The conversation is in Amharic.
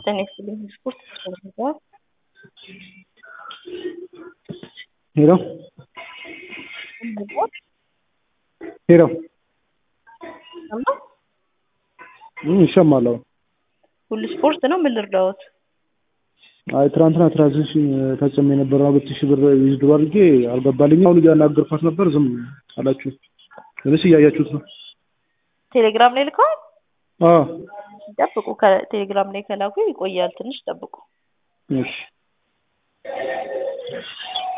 ጤና ይስጥልኝ ስፖርት ተሰርቷል። ሄሎ ሄሎ ይሰማል። አሁን ሁሉ ስፖርት ነው። ምን ልርዳዎት? አይ ትናንትና ትራንዚሽን ፈጽሜ የነበረ ሁለት ሺህ ብር ዊዝድሮ አድርጌ አልገባልኝም። አሁን እያናገርኳት ነበር፣ ዝም አላችሁ። ወይስ እያያችሁት ነው? ቴሌግራም ላይ ልከዋል። አዎ ጠብቁ። ከቴሌግራም ላይ ከላኩ ይቆያል። ትንሽ ጠብቁ። እሺ